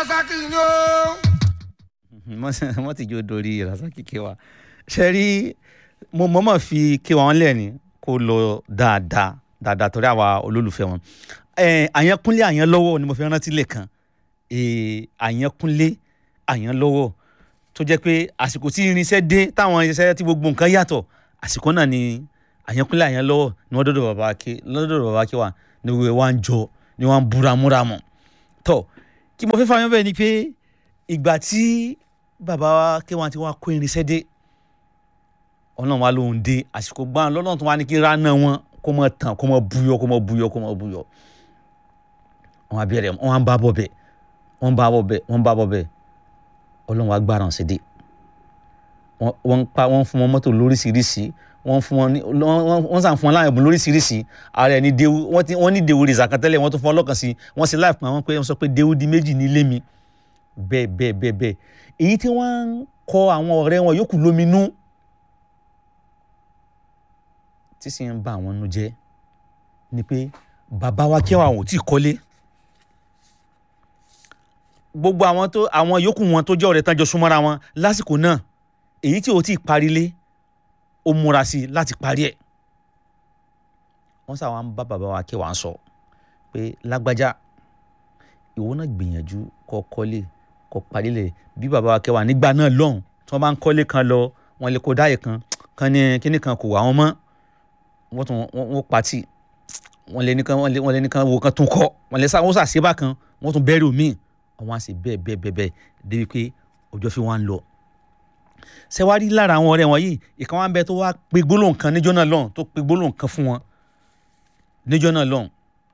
rasaki ni o. wọ́n ti jó dorí rasaki kéwà ṣe rí mo mọ̀ọ́mọ̀ fi kéwà wọn lẹ́ni kó lọ dáadáa dáadáa torí àwa olólùfẹ́ wọn àyànkúnlé àyànlọ́wọ́ ni mo fi rántí lẹ́ẹ̀kan àyànkúnlé àyànlọ́wọ́ tó jẹ́ pé àsìkò tí irinṣẹ́ dé táwọn irinṣẹ́ tí gbogbo nǹkan yàtọ̀ àsìkò náà ni àyànkúnlé àyànlọ́wọ́ ni wọ́n dọ́dọ̀ bàbá ké lọ́dọ̀ bàbá ké wa ni wọ́n wá ń jọ ni wọ́n ń búramúramù tọ́ kí mo fẹ́ fà yín bẹ́ẹ̀ ni pé ìgbà tí bàbá ké wa ti wá kó irinṣẹ́ dé ọlọ́run wa ló ń dé àsìkò gbọ́n lọ́lọ́run tó wá ní kí ránà wọn kó mọ tàn kó mọ buyọ kó mọ buyọ kó mọ buyọ wọn á bẹ̀rẹ̀ wọn á bá bọ̀ bẹ̀ wọn bá bọ̀ bẹ̀ wọn bá bọ̀ bẹ̀ ọlọ́run wa gbára ọ̀sẹ̀ dé wọ́n pa wọ́n fún wọn mọ́tò lóríṣiríṣi wọ́n fún wọn ní wọ́n sàn fún wọn láwọn ẹ̀bùn lóríṣiríṣi ààrẹ ní dewu wọ́n ti wọ́n ní dewu rìsà kan tẹ́lẹ̀ wọ́n tún fún ọlọ́kan sí wọ́n sì láì fún àwọn pé wọ́n sọ pé dewu di méjì nílé mi bẹ́ẹ̀ bẹ́ẹ̀ bẹ́ẹ̀ bẹ́ẹ̀ èyí tí wọ́n ń kọ àwọn ọ̀rẹ́ wọn yòókù lóminú tí sì ń bà wọ́n nú jẹ́ ni pé bàbá wa kí àwọn ò tí ì kọ́lé gbogbo àwọn tó àwọn yòókù wọn tó jẹ́ ọ̀rẹ́ tán jọ súnmọ́ra wọn lásìkò náà èyí tí ò tí ì parí lé ó múra sí i láti parí ẹ̀ wọ́n sà wọ́n bá bàbá wa kí wọ́n sọ pé lágbájá ìwọ náà gbìyànjú kó kọ́lé kó parí lẹ̀ bí bàbá wa kí wọ́n nígbà náà lọ́hùn tí wọ́n bá ń kọ́lé kan lọ wọ́n lè kó dáyè kan kan ní kíní kan kò wá wọn mọ́ wọ́n tún wọ́n pati wọ́n lè nìkan wọ́n lè nìkan wo kan tún kọ́ wọ́n lè sá wọ́n sà síbà kan wọ́n tún bẹ́rù míì àwọn àṣẹ bẹ́ẹ̀ bẹ́ẹ̀ bẹ́ẹ̀ bẹ́ẹ̀ débi pé ọjọ́ fi wọ́n á lọ. sẹ́wárí lára àwọn ọ̀rẹ́ wọn yìí ìkan wá ń bẹ tó wá pe gbólóhùn kan níjọ́ náà lọ́hùn tó pe gbólóhùn kan fún wọn níjọ́ náà lọ́hùn.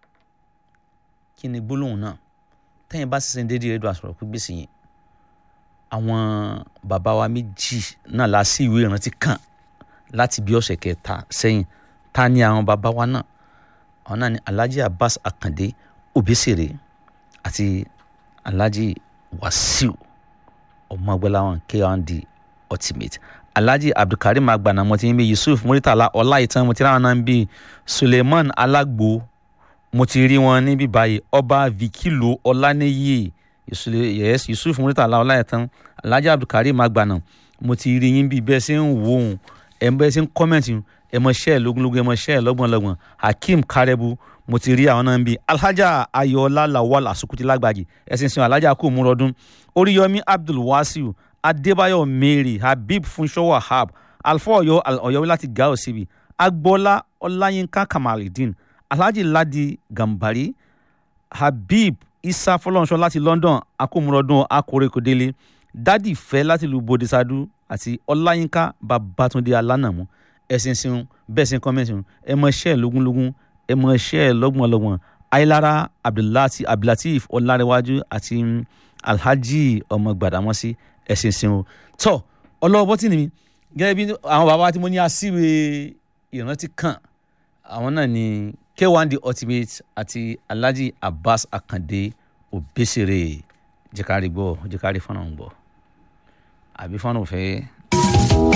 kí ni gbólóhùn náà tẹ́yìn bá sísìn déédéé rédíò àsọ̀rọ̀ pípé sí yẹn àwọn bàbá wa méjì náà la sí ìwé ìrántí kan láti bí ọ̀sẹ̀ kẹta sẹ́yìn ta ni àwọn bàbá wa náà àwọn náà ni Alhaji Abbas Akande Obesere àti alhaji wasiu ọmọgbẹ́láwọn k1d ultimate alhaji abdulkarim agbana mo ti ń bí yusuf muritala ọláìtàn mo ti ráwọn náà ń bí suleiman alagbo mo ti rí wọn níbí báyìí ọba vikilo ọlánìyí yes yusuf muritala ọláìtàn alhaji abdulkarim agbana mo ti rí yín bí bẹ́ẹ̀ ṣe ń wò ó ẹ̀ bẹ́ẹ̀ ṣe ń kọ́mẹ̀ntì ẹ̀ mọ̀ ṣẹ́ ẹ̀ lógúnlógún ẹ̀ mọ̀ ṣẹ́ ẹ̀ lọ́gbọ̀nlọ́gbọ̀n hakeem karebu mo ti rí àwọn náà ń bi alhaja ayọ̀ọ́lá lawal asukuti lágbàjì ẹ̀sìn sin alhaja kò múra ọdún oríyọmí abdul wasiu adébáyọ̀ mary habib funṣọ́ wahab alfa ọ̀yọ́ ọ̀yọ́ láti gao síbi agbọ́lá ọláyínká kamalidin alhaji ladi gambari habib isa fọlọ́nṣọ́ láti london akómúrọ̀dún akórekòdélé dádì fẹ́ láti lu bodisadu àti ọláyínká babatunde alánàmú ẹ̀sìn sin bẹ́ẹ̀ sin kọ́mẹ́ntì ẹ̀ mọ̀ ṣẹ́ lógúnlógún ẹ mọ iṣẹ́ ẹ lọ́gbọ̀nlọ́gbọ̀n ayélára abdullahi abdulateef ọlárẹ̀wájú àti alhaji ọmọ gbàdámọ́sí ẹ̀sìn sìn o tọ́ ọlọ́wọ́ bọ́tì ni mi gẹ́gẹ́ bí àwọn bàbá tí mo ní àṣìwé ìrántí kan àwọn náà ni k1d ultimate àti alhaji abbas akande obesere jẹ́kárí gbọ́ jẹ́kárí fọ́nà ń gbọ́ àbí fọ́nà òfẹ́.